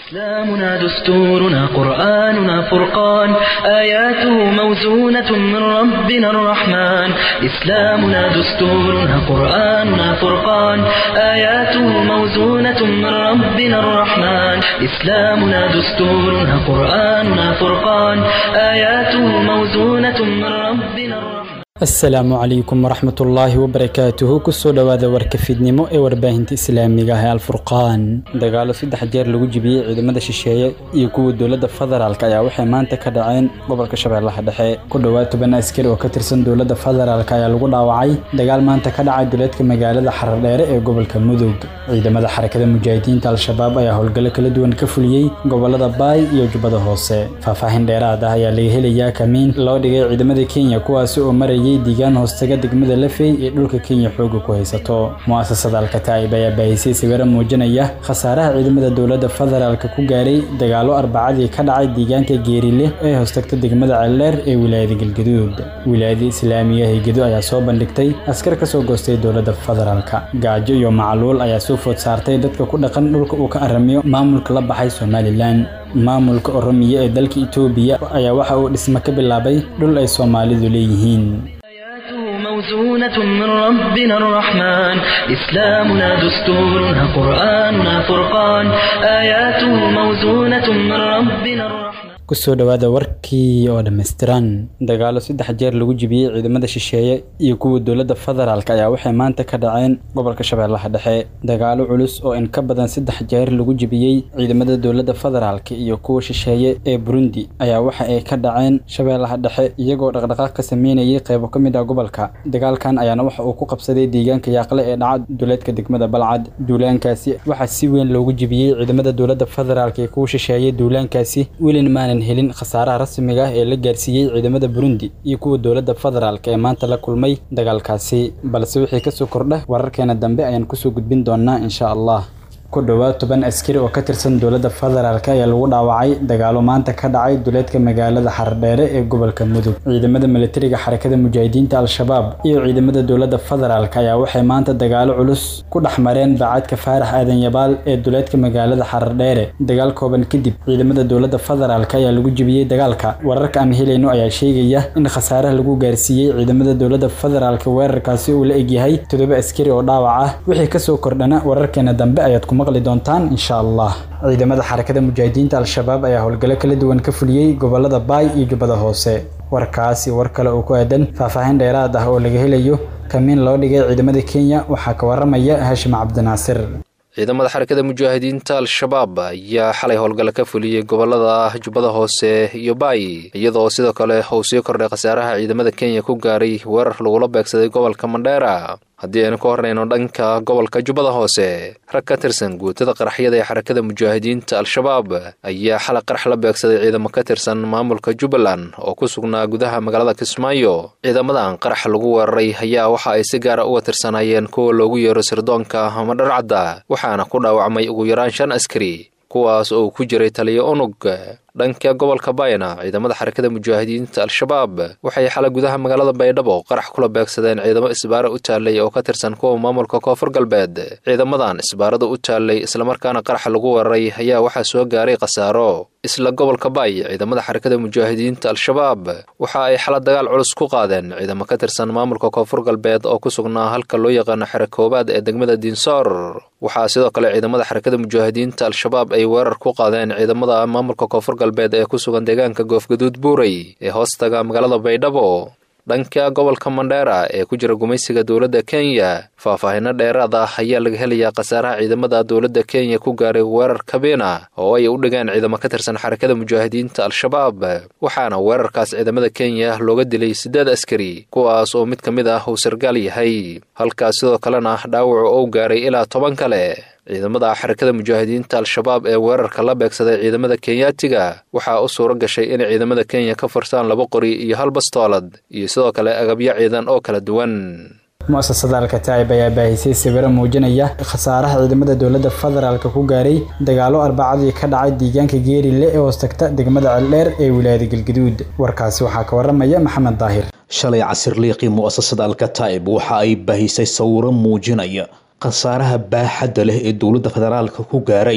إسلامنا دستورنا قرآننا فرقان آياته موزونة من ربنا الرحمن إسلامنا دستورنا قرآننا فرقان آياته موزونة من ربنا الرحمن إسلامنا دستورنا قرآننا فرقان آياته موزونة من ربنا الرحمن asalaamu calaykum waraxmat ullaahi wabarakaatuhu kusoo dhowaada warka fidnimo ee warbaahinta islaamiga ah ee alfurqaan dagaalo saddex jeer lagu jibiyey ciidamada shisheeye iyo kuwa dowladda federaalk ayaa waxay maanta ka dhaceen gobolka shabeellaha dhexe ku dhowaad toban askari oo ka tirsan dowladda federaalk ayaa lagu dhaawacay dagaal maanta ka dhacay duleedka magaalada xaradheere ee gobolka mudug ciidamada xarakada mujaahidiinta al-shabaab ayaa howlgallo kala duwan ka fuliyey gobolada baay iyo jubbada hoose faahfaahin dheeraad ah ayaa laga helayaa kamiin loo dhigay ciidamada kenya kuwaasi oo marayay diigaan hoostaga degmada lafey ee dhulka kenya xooga ku haysato mu'asasada alkataa'ib ayaa baahisay sawiro muujinaya khasaaraha ciidamada dowladda federaalka ku gaaray dagaalo arbacadii ka dhacay deegaanka geerile ee hoostagta degmada celdheer ee wilaayada galgaduud wilaayada islaamiga haygedo ayaa soo bandhigtay askar ka soo goostay dowladda federaalka gaajo iyo macluul ayaa soo food saartay dadka ku dhaqan dhulka uu ka aramiyo maamulka la baxay somalilan maamulka oromiya ee dalka itoobiya ayaa waxa uu dhismo ka bilaabay dhul ay soomaalidu leeyihiin موزونة من ربنا الرحمن إسلامنا دستورنا قرآننا فرقان آياته موزونة من ربنا الرحمن kusoo dhowaada warkii oo dhammaystiran dagaalo saddex jeer lagu jibiyey ciidamada shisheeye iyo kuwa dowladda federaalk ayaa waxay maanta ka dhaceen gobolka shabeellaha dhexe dagaalo culus oo in ka badan saddex jeer lagu jibiyey ciidamada dowladda federaalk iyo kuwa shisheeye ee burundi ayaa waxa ay ka dhaceen shabeellaha dhexe iyagoo dhaqdhaqaaq ka sameynayay qeybo ka mid ah gobolka dagaalkan ayaana waxa uu ku qabsaday deegaanka yaaqle ee dhaca duleedka degmada balcad duulaankaasi waxaa si weyn loogu jibiyey ciidamada dowladda federaalk ee kuwa shisheeye duulaankaasi welin maanan helin khasaaraha rasmiga ah ee la gaarsiiyey ciidamada burundi iyo kuwa dowladda federaalk ee maanta la kulmay dagaalkaasi balse wixii kasoo kordha wararkeena dambe ayaan kusoo gudbin doonaa insha allah ku dhowaad toban askari oo ka tirsan dowladda federaalk ayaa lagu dhaawacay dagaalo maanta ka dhacay duleedka magaalada xardheere ee gobolka mudug ciidamada militariga xarakada mujaahidiinta al-shabaab iyo ciidamada dowladda federaalk ayaa waxay maanta dagaalo culus ku dhex mareen baacadka faarax aadan yabaal ee duleedka magaalada xardheere dagaal kooban kadib ciidamada dowladda federaalk ayaa lagu jibiyey dagaalka wararka aan helayno ayaa sheegaya in khasaaraha lagu gaarsiiyey ciidamada dowladda federaalk weerarkaasi uu la egyahay toddoba askari oo dhaawac ah wixii kasoo kordhana wararkeena dambe ayaad ku maqli doontaan insha allah ciidamada xarakada mujaahidiinta al-shabaab ayaa howlgallo kala duwan ka fuliyey gobolada baay iyo jubbada hoose warkaasi war kale oo ku aadan faahfaahin dheeraad ah oo laga helayo kamiin loo dhigay ciidamada kenya waxaa ka waramaya hashim cabdinaasir ciidamada xarakada mujaahidiinta al-shabaab ayaa xalay howlgalla ka fuliyey gobolada jubbada hoose iyo baay iyadoo sidoo kale uu sii kordhay khasaaraha ciidamada kenya ku gaaray weerar lagula beegsaday gobolka mandheera haddii aynu ka hornayno dhanka gobolka jubbada hoose rag ka tirsan guutada qaraxyada ee xarakada mujaahidiinta al-shabaab ayaa xalay qarax la beegsaday ciidamo ka tirsan maamulka jubbaland oo ku sugnaa gudaha magaalada kismaayo ciidamadan qarax lagu weeraray ayaa waxa ay si gaara uga tirsanayeen kuwa loogu yeero sirdoonka ama dharcadda waxaana ku dhaawacmay ugu yaraan shan askari kuwaas oo ku jiray taliyo unug dhanka gobolka bayna ciidamada xarakada mujaahidiinta al-shabaab waxay xalay gudaha magaalada baydhabo qarax kula beegsadeen ciidamo isbaara u taallay oo ka tirsan kuwa maamulka koonfur galbeed ciidamadan isbaarada u taallay islamarkaana qaraxa lagu weeraray ayaa waxaa soo gaaray khasaaro isla gobolka baay ciidamada xarakada mujaahidiinta al-shabaab waxa ay xala dagaal culus ku qaadeen ciidamo ka tirsan maamulka koonfur galbeed oo ku sugnaa halka loo yaqaano xere koobaad ee degmada diinsoor waxaa sidoo kale ciidamada xarakada mujaahidiinta al-shabaab ay weerar ku qaadeen ciidamada maamulka koonfur galbeed ee ku sugan deegaanka goofgaduud buurey ee hoostaga magaalada baydhabo dhanka gobolka mandheera ee ku jira gumaysiga dowladda kenya faahfaahino dheeraad ah ayaa laga helayaa khasaaraha ciidamada dowladda kenya ku gaaray weerar kabiina oo ay u dhigeen ciidamo ka tirsan xarakada mujaahidiinta al-shabaab waxaana weerarkaas ciidamada kenya looga dilay siddeed askari kuwaas oo mid ka mid ah uu sargaal yahay halkaas sidoo kalena dhaawacu ou gaaray ilaa toban kale ciidamada xarakada mujaahidiinta al-shabaab ee weerarka la beegsaday ciidamada kenyaatiga waxaa u suuro gashay inay ciidamada kenya ka furtaan laba qori iyo hal bastoolad iyo sidoo kale agabyo ciidan oo kala duwan mu'asasada alkataa'ib ayaa baahisay sawiro muujinaya khasaaraha ciidamada dowladda federaalka ku gaaray dagaalo arbacadii ka dhacay deegaanka geerile ee hoostagta degmada celdheer ee wilaayada galgaduud warkaasi waxaa ka waramaya maxamed daahir shalay casirliiqii mu'asasada alkataa'ib waxa ay baahisay sawiro muujinaya khasaaraha baaxadda leh ee dowladda federaalka ku gaaray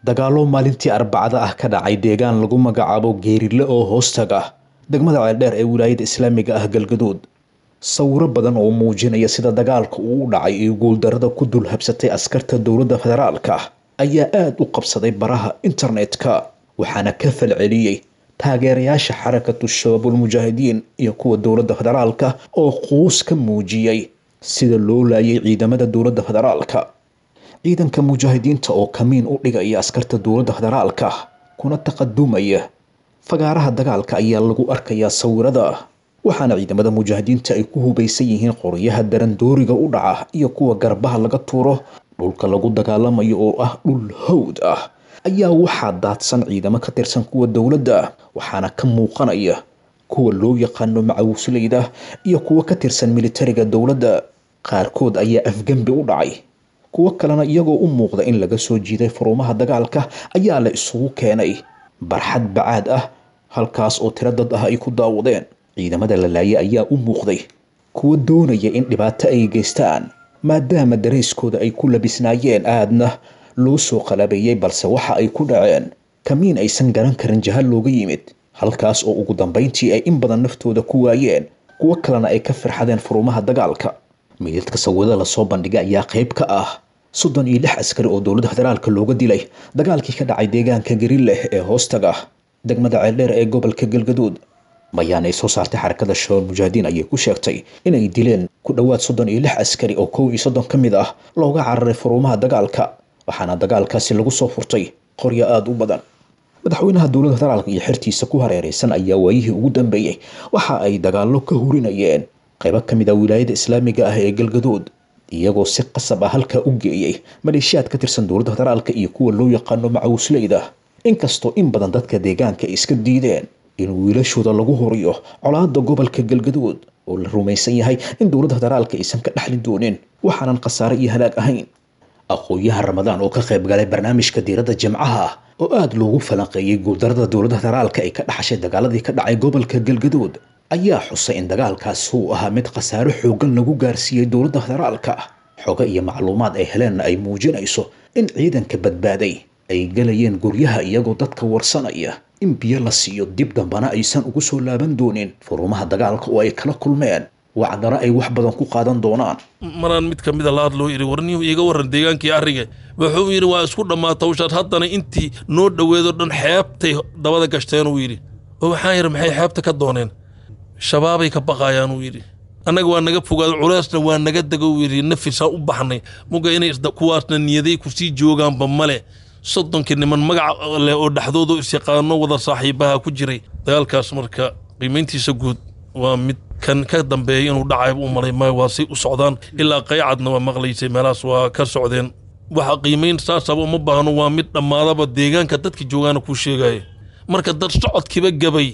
dagaallo maalintii arbacada ah ka dhacay deegaan lagu magacaabo geerile oo hoostaga degmada ceeldheer ee wilaayada islaamiga ah galgaduud sawiro badan oo muujinaya sida dagaalka uu u dhacay iyo guuldarada ku dul habsatay askarta dowladda federaalka ayaa aada u qabsaday baraha internetka waxaana ka falceliyey taageerayaasha xarakatu shabaabulmujaahidiin iyo kuwa dowladda federaalka oo quus ka muujiyey sida loo laayay ciidamada dowladda federaalka ciidanka mujaahidiinta oo kamiin u dhigaya askarta dowladda federaalka kuna taqadumaya fagaaraha dagaalka ayaa lagu arkayaa sawirada waxaana ciidamada mujaahidiinta ay ku hubaysan yihiin qoryaha darandooriga u dhaca iyo kuwa garbaha laga tuuro dhulka lagu dagaalamayo oo ah dhul hawd ah ayaa waxaa daadsan ciidamo ka tirsan kuwa dowladda waxaana ka muuqanaya kuwa loo yaqaano macawusleyda iyo kuwa ka tirsan militariga dowladda qaarkood ayaa afgembi u dhacay kuwo kalena iyagoo u muuqda in laga soo jiiday furumaha dagaalka ayaa la isugu keenay barxad bacaad ah halkaas oo tiro dad ah ay ku daawadeen ciidamada la laayay ayaa u muuqday kuwa doonaya in dhibaato ay geystaan maadaama darayskooda ay ku labisnaayeen aadna loo soo qalabeeyey balse waxa ay ku dhaceen kamiin aysan garan karin jahal looga yimid halkaas oo ugu dambayntii ay in badan naftooda ku waayeen kuwo kalena ay ka firxadeen furumaha dagaalka meydadka sawirada lasoo bandhigay ayaa qayb ka ah soddon iyo lix askari oo dowladda federaalka looga dilay dagaalkii ka dhacay deegaanka garileh ee hoostaga degmada ceeldheer ee gobolka galgaduud bayaan ay soo saartay xarakada shabaab mujaahidiin ayay ku sheegtay inay dileen ku dhowaad soddon iyo lix askari oo kow iyo soddon ka mid ah looga cararay furumaha dagaalka waxaana dagaalkaasi lagu soo furtay qoryo aada u badan madaxweynaha dowladda federaalka iyo xertiisa ku hareereysan ayaa waayihii ugu dambeeyey waxa ay dagaallo ka hurinayeen qaybo ka mid ah wilaayada islaamiga ah ee galgaduud iyagoo si qasab ah halkaa u geeyey maleeshiyaad ka tirsan dowladda federaalka iyo kuwa loo yaqaano macawusleyda inkastoo in badan dadka deegaanka ay iska diideen in wiilashooda lagu horiyo colaada gobolka galgaduud oo la rumaysan yahay in dowladda federaalka aysan ka dhexli doonin waxaanan khasaare iyo halaag ahayn aqoon-yahan ramadaan oo ka qayb galay barnaamijka diiradda jimcaha oo aada loogu falanqeeyey guuldarada dowladda federaalka ay ka dhaxashay dagaaladii ka dhacay gobolka galgaduud ayaa xusay in dagaalkaasi uu ahaa mid khasaaro xoogan lagu gaarsiiyey dowladda federaalka xogo iyo macluumaad ay heleenna ay muujinayso in ciidanka badbaaday ay galayeen guryaha iyagoo dadka warsanaya in biyo la siiyo dib dambana aysan ugu soo laaban doonin furumaha dagaalka oo ay kala kulmeen wacdana ay wax badan ku qaadan doonaan maraan mid ka mida la hadloo yidhi warniyuu iiga warran deegaankii arriga wuxuu yidhi waa isku dhammaata hawshaad haddana intii noo dhoweedoo dhan xeebtay dabada gashteen uu yidhi oo waxaan yidhi maxay xeebta ka dooneen shabaabay ka baqaayaan uu yidhi annaga waa naga fogaado culeysna waa naga dego uu yidhi nafisaan u baxnay muga inay kuwaasna niyaday kusii joogaanba male soddonkii niman magac leh oo dhexdooda isyaqaano wada saaxiibaha ku jiray dagaalkaas marka qiimayntiisa guud waa mid kan ka dambeeya inuu dhacay u malay maayo waa say u socdaan ilaa qaycadna waa maqlaysay meelahaas waa ka socdeen waxa qiimayn saasaba uma baahno waa mid dhammaadaba deegaanka dadka joogaana kuu sheegaya marka dad socodkiiba gabay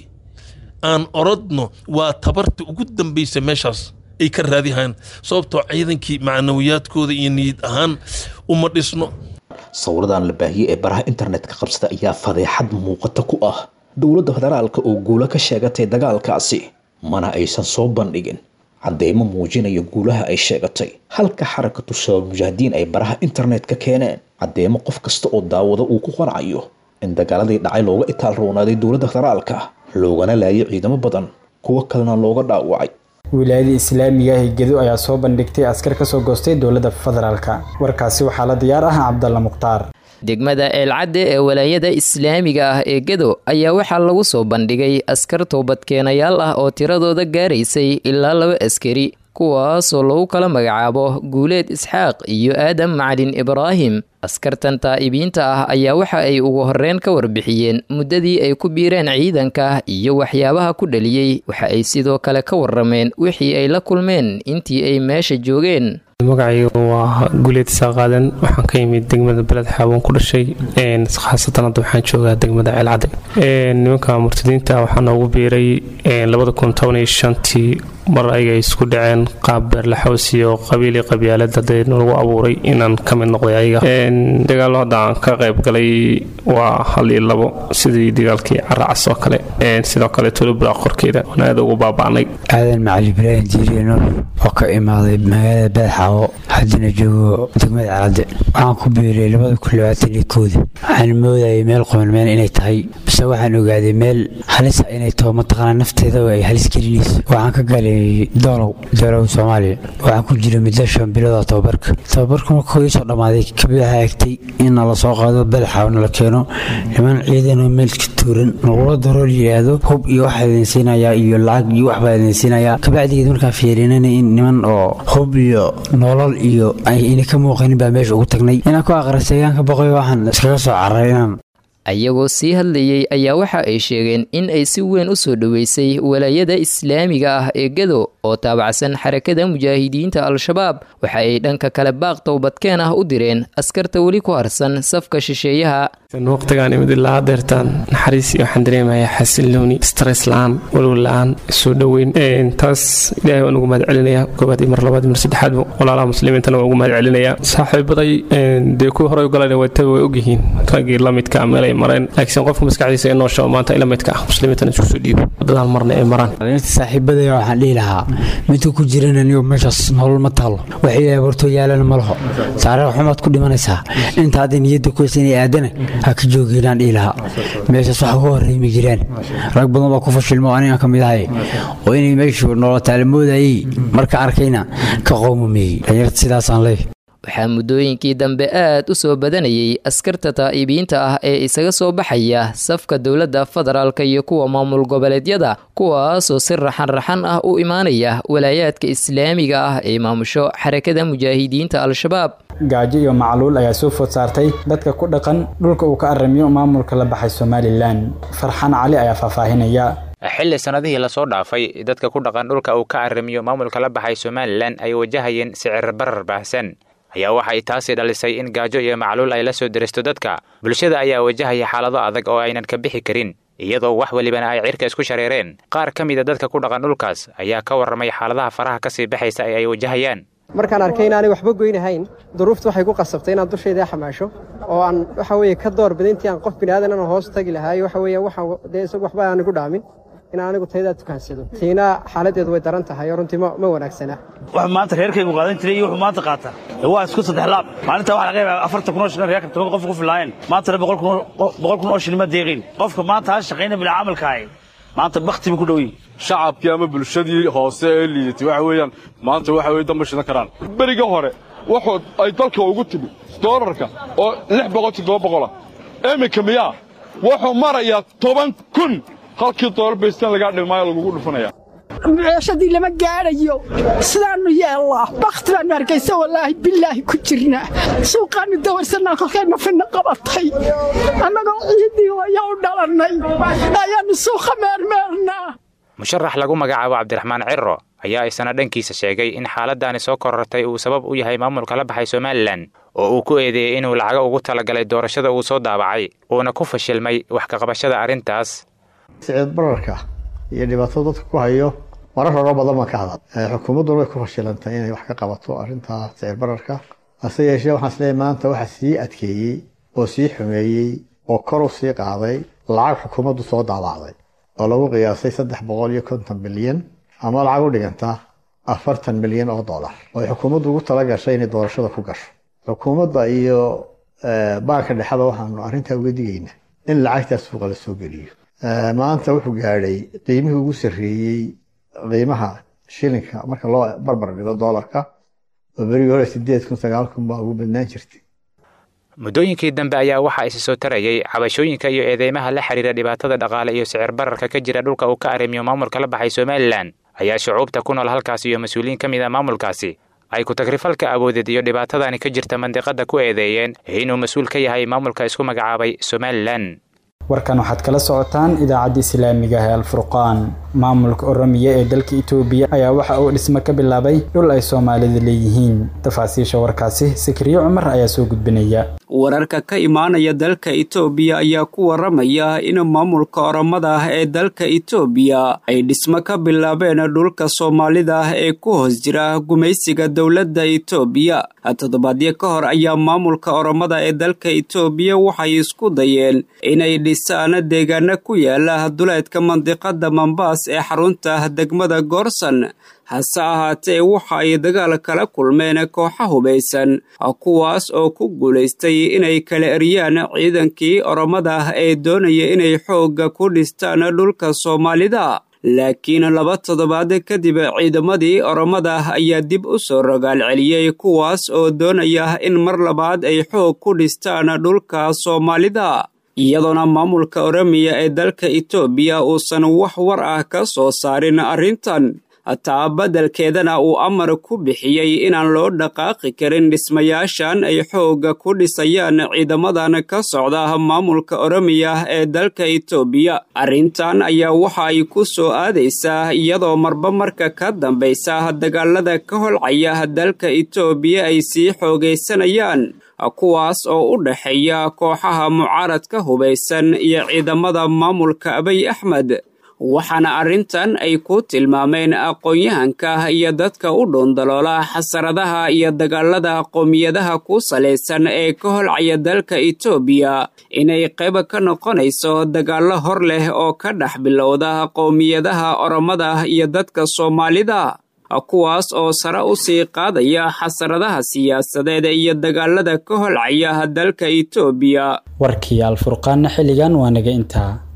aan orodno waa tabarta ugu dambaysa meeshaas ay ka raadihayaan sababtoo ciidankii macnawiyaadkooda iyo niyad ahaan uma dhisno sawiradan la baahiyey ee baraha internetka qabsada ayaa fadeexad muuqata ku ah dowladda federaalka oo guulo ka sheegatay dagaalkaasi mana aysan soo bandhigin cadeymo muujinaya guulaha ay sheegatay halka xarakatu shabaab mujaahidiin ay baraha internetka keeneen cadeymo qof kasta oo daawada uu ku qancayo in dagaaladii dhacay looga itaal roonaaday dowladda federaalka loogana laayay ciidamo badan kuwo kalena looga dhaawacay wilaayada islaamiga ah gedo ayaa soo bandhigtay askar ka soo goostay dowladda federaalka warkaasi waxaa la diyaar ah cabdalla mukhtaar degmada eelcadde ee walaayada islaamiga ah ee gedo ayaa waxaa lagu soo bandhigay askar toobadkeenayaal ah oo tiradooda gaaraysay ilaa laba askari kuwaasoo lagu kala magacaabo guuleed isxaaq iyo aadam macalin ibraahim askartan taa'ibiinta ah ayaa waxa ay ugu horreyn ka warbixiyeen muddadii ay ku biireen ciidanka iyo waxyaabaha ku dhaliyey waxa ay sidoo kale ka warrameen wixii ay la kulmeen intii ay meesha joogeen magacayga waa guleed isaaqaadan waxaan ka yimid degmada beled xaabon ku dhashay khaasatan hadda waxaan joogaa degmada ceelcadde nimanka murtadiinta waxaa noogu biiray labada kun toban iyo shantii mar ayaga isku dhaceen qaab beerlaxaws iyo qabiili qabyaalad hadee lagu abuuray inaan ka mid noqday ayaga dagaallo hadda aan ka qayb galay waa hal iyo labo sidii dagaalkii caracas oo kale sidoo kale tulubra qorkeeda oon aada ugu baaba'nay aadan macali ibraahim jiiriye nuur oo ka imaaday magaalada beedxaawo haddana joogo degmada calade waxaan ku biiray labada kun labaatan iyo kooda waxaan moodayay meel qomanmeen inay tahay base waxaan ogaaday meel halisa inay taho mataqaanaa nafteeda ay halis gelinayso waxaan ka galay doolow doolow soomaaliya waxaan ku jira muddo shan bilooda tababarka tababarka markuu iisoo dhammaaday kabidaha egtay in nala soo qaado beedxaawo nala keeno niman ciidanoo meelka tuuran nagula darool yidhaahdo hub iyo waxaa idin siinayaa iyo lacag iyo waxbaa idin siinayaa kabacdigeed markaan fiirinana in niman oo hub iyo nolol iyo ayna ka muuqanin baa meesha ugu tagnay inaan ku aqrisayaanka boqoy waxaan iskaga soo cararay inaan ayagoo sii hadlayey ayaa waxa ay sheegeen in ay si weyn u soo dhoweysay walaayada islaamiga ah ee gado oo taabacsan xarakada mujaahidiinta al-shabaab waxa ay dhanka kale baaq towbadkeen ah u direen askarta weli ku harsan safka shisheeyaha waqtigaan imid ilaa hadeertaan naxariis iyo waxaan dareemayaa xasilooni stress la-aan walwal la-aan soo dhoweyn taas ilahay waan ugu mahad celinayaa koobaad iyo mar labaad iyo mar saddexaadba walaalaha muslimiintana waan ugu mahad celinayaa saaxiibaday dee kuwii horey u galayna waytaba way ogyihiin raggii la midka meelay mareen laakiin qofka maskaxdiisa inoo shabo maanta ila midka ah muslimiintana isku soo dhiibo wadadaan marna ay maraan saaxiibadaya waxaan dhihi lahaa midka ku jiran anigo meeshaas nolol ma taalo waxay ilahay hortoo yaalana ma laho taariikh xumaad ku dhimanaysaa inta hadday niyadda ku haysan aadana ha ka joogeenaan dhihi lahaa meeshaas waxa uga horreey ma jiraan rag badan baa ku fashilmo anigaan ka mid ahay oo inay meeshu nolotaala moodayay marka arkayna ka qowmameeyey dhalinyarta sidaasaan leey waxaa muddooyinkii dambe aad u soo badanayay askarta taa'ibiinta ah ee isaga soo baxaya safka dowladda federaalka iyo kuwa maamul goboleedyada kuwaasoo si raxan-raxan ah u imaanaya walaayaadka islaamiga ah ee maamusho xarakada mujaahidiinta al-shabaab gaajo iyo macluul ayaa soo food saartay dadka ku dhaqan dhulka uu ka aramiyo maamulka la baxay somalilan farxaan cali ayaa faahfaahinaya xilli sannadihii lasoo dhaafay dadka ku dhaqan dhulka uu ka aramiyo maamulka la baxay somalilan ay wajahayeen sicir barar baahsan ayaa waxay taasi dhalisay in gaajo iyo macluul ay la soo deristo dadka bulshada ayaa wajahaya xaalado adag oo aynan ka bixi karin iyadoo wax welibana ay cirka isku shareereen qaar ka mida dadka ku dhaqan dhulkaas ayaa ka warramay xaaladaha faraha ka sii baxaysa ee ay wajahayaan markaan arkay inaanay waxba goynahayn duruufta waxay ku qasabtay inaan dushayda xamaasho oo aan waxa weeye ka door bida intii aan qof biniaadan aan hoos tagi lahaay waxa weeye waxaan dee isagu waxba aan igu dhaamin in anigu taydaa tukaansado tiina xaaladeedu way daran tahay oo runtii ma wanaagsana wax maanta reerkaygu qaadan jiray iyo wuxuu maanta qaata waa isku saddex laab maalinta waxa laga yaabaa afartan kun oo shilin reerka toban qof ku filaayeen maantana boqol kun oo shilin ma deeqin qofka maanta ha shaqayna bila camalkaahay maanta bakti buu ku dhow yihin shacabkii ama bulshadii hoose ee liidatay waxa weeyaan maanta waxa weye damba shidan karaan beriga hore wuxuu ay dalka ugu timi doolarka oo lix boqol toddoba boqola iminka miyaa wuxuu marayaa toban kun halkii doolar baystan lagaa dhimaayo lagugu dhufanaya meeshadii lama gaadhayo sidaannu yeellaa bakhti baannu hargaysa wallaahi bilaahi ku jirnaa suuqaannu dawarsannaa kolkayna finna qabatay annagoo ciiddii waya u dhalannay ayaannu suuqa meermeernaa musharax lagu magacaabo cabdiraxmaan ciro ayaa isana dhankiisa sheegay in xaaladdaani soo korortay uu sabab u yahay maamulka la baxay somalilan oo uu ku eedeeyey inuu lacago ugu talagalay doorashada uu soo daabacay uuna ku fashilmay wax kaqabashada arrintaas siciid bararka iyo dhibaatada dadka ku hayo marar horo badan baan ka hadal xukuumadduna way ku fashilantay inay wax ka qabato arrintaa siciir bararka hase yeeshee waxaan isleeyahay maanta waxa sii adkeeyey oo sii xumeeyey oo kor u sii qaaday lacag xukuumaddu soo daabacday oo lagu qiyaasay saddex boqol iyo konton bilyan ama lacag u dhiganta afartan milyan oo dollar oo ay xukuumaddu ugu tala gashay inay doorashada ku gasho xukuumadda iyo baanka dhexada waxaanu arrintaa uga digaynaa in lacagtaas suuqa la soo geliyo maanta wuxuu gaadhay qiimihii ugu sarreeyey qiimaha shilinka marka loo barbar dhigo doolarka oo berigii hore sideed kun sagaal kun baa ugu badnaan jirtay muddooyinkii dambe ayaa waxaa isi soo tarayay cabashooyinka iyo eedeymaha la xidhiira dhibaatada dhaqaale iyo sicir bararka ka jira dhulka uu ka arrimiyo maamulka la baxay somalilan ayaa shucuubta ku nool halkaasi iyo mas-uuliyiin ka mid a maamulkaasi ay ku-tagrifalka awoodeed iyo dhibaatadani ka jirta mandiqadda ku eedeeyeen inuu mas-uul ka yahay maamulka isku magacaabay somalilan warkan waxaad kala socotaan idaacadda islaamiga ee alfurqaan maamulka oromiya ee dalka itoobiya ayaa waxa uu dhismo ka bilaabay dhul ay soomaalida leeyihiin tafaasiisha warkaasi sikriyo cumar ayaa soo gudbinaya wararka ka imaanaya dalka itoobiya ayaa ku waramaya in maamulka oromada ah ee dalka itoobiya ay dhismo ka bilaabeen dhulka soomaalida ah ee ku hoos jira gumaysiga dowladda itoobiya toddobaadyo ka hor ayaa maamulka oromada ee dalka itoobiya waxay isku dayeen inay dhisaan deegaano ku yaala duleedka mandiqada mambaas ee xarunta degmada goorsan hase ahaatee waxa ay dagaal kala kulmeen kooxa hubaysan kuwaas oo ku guulaystay inay kala eryaan ciidankii oromada ah ee doonaya inay xoogga ku dhistaan dhulka soomaalida laakiin laba toddobaad kadib ciidamadii oromada ah ayaa dib u soo rogaal celiyey kuwaas oo doonaya in mar labaad ay xoog ku dhistaan dhulka soomaalida iyadoona maamulka oromiya ee dalka itoobiya uusan wax war ah ka soo saarin arrintan taa beddelkeedana uu amar ku bixiyey inaan loo dhaqaaqi karin dhismayaashan ay xoogga ku dhisayaan ciidamadan ka socda maamulka oromiya ee dalka itoobiya arrintan ayaa waxa ay ku soo aadaysaa iyadoo marba marka ka dambaysa dagaalada ka holcaya dalka itoobiya ay sii xoogaysanayaan kuwaas oo u dhexeeya kooxaha mucaaradka hubaysan iyo ciidamada maamulka abiy axmed waxaana arrintan ay ku tilmaameen aqoon-yahanka iyo dadka u dhuundaloola xasaradaha iyo dagaalada qowmiyadaha ku salaysan ee ka holcaya dalka itoobiya inay qayb ka noqonayso dagaallo hor leh oo ka dhex bilowda qowmiyadaha oromada iyo dadka soomaalida kuwaas oo sare u sii qaadaya xasaradaha siyaasadeed iyo dagaalada ka holcaya dalka itoobiya warkii alfurqaanna xilligan waa naga intaa